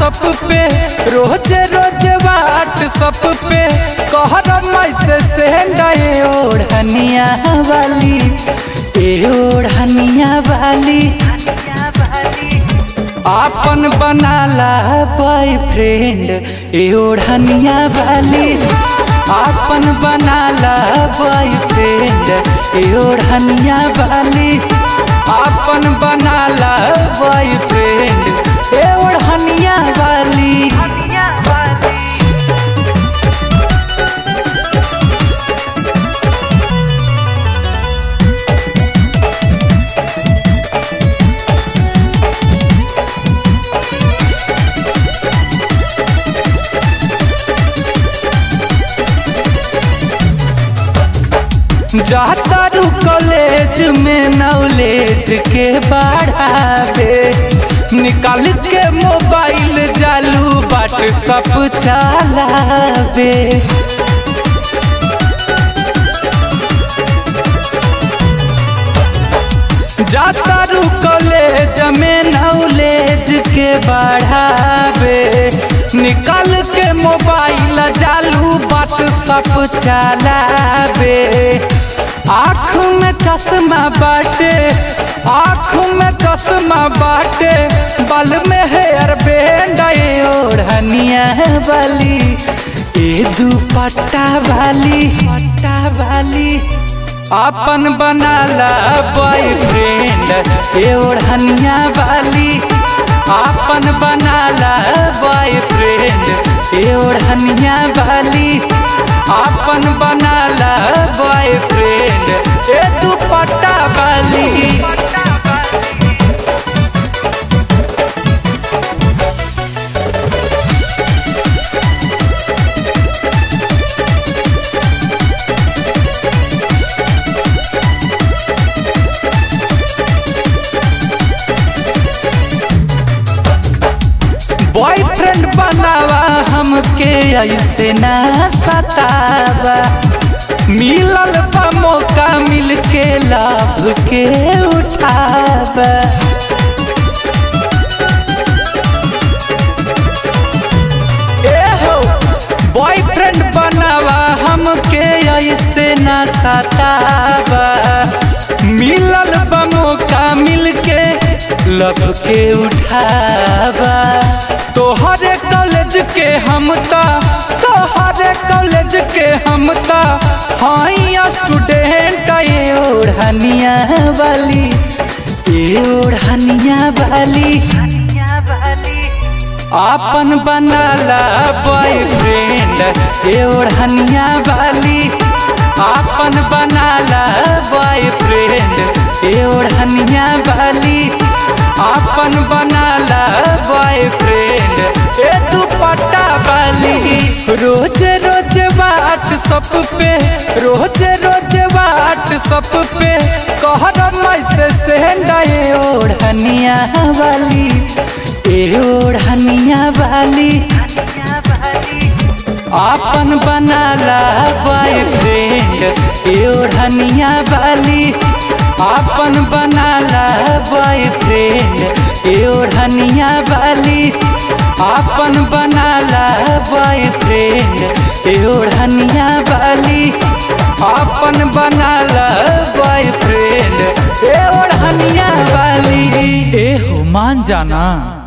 सब पे रोज रोज वाट सब पे कहर मैसे सेंडाए ओढ़निया वाली ए ओढ़निया वाली आपन बनाला बॉयफ्रेंड ए ओढ़निया वाली आपन बनाला बॉयफ्रेंड ए ओढ़निया वाली आपन बनाला बॉयफ्रेंड ए ओढ़निया वाली जाता रू कॉलेज में नॉलेज के बढ़ावे निकाल के मोबाइल जालू बाट सब चलावे जाता रू कॉलेज में नॉलेज के बढ़ावे निकाल के मोबाइल जालू बाट सब चलावे आँख में चश्मा बाटे आँख में चश्मा बाटे बल में हेयर बैंड ओढ़निया वाली ए दुपट्टा वाली पट्टा वाली अपन बनाला बॉयफ्रेंड ए ओढ़निया वाली अपन बनाला बॉयफ्रेंड ए ओढ़निया वाली अपन बनाला बॉयफ्रेंड ए दुपट्टा वाली बॉयफ्रेंड बनावा हमके ऐसे ना सतावा मिलल बा मौका मिल के लाभ के उठावा ए हो बॉयफ्रेंड बनावा हमके ऐसे ना सतावा मिलल बा मौका मिल के लब के उठावा तोहरे कॉलेज के हम ता तोहरे कॉलेज के हम ता हाई स्टूडेंट ए ओढ़निया वाली ए ओढ़निया वाली आपन बनाला बॉयफ्रेंड ए ओढ़निया वाली आपन बनाला बॉयफ्रेंड ए ओढ़निया वाली आपन बनाला बॉयफ्रेंड ए दुपट्टा वाली रोज रोज बात सब पे रोज रोज बात सब पे कहर मैसे सेंडाए ओढ़निया वाली ए ओढ़निया वाली आपन बनाला बॉयफ्रेंड ए ओढ़निया वाली आपन बनाला बॉयफ्रेंड ए ओढ़निया वाली आपन बनाला बॉयफ्रेंड ए ओढ़निया वाली आपन बनाला बॉयफ्रेंड ए ओढ़निया वाली ए हो मान जाना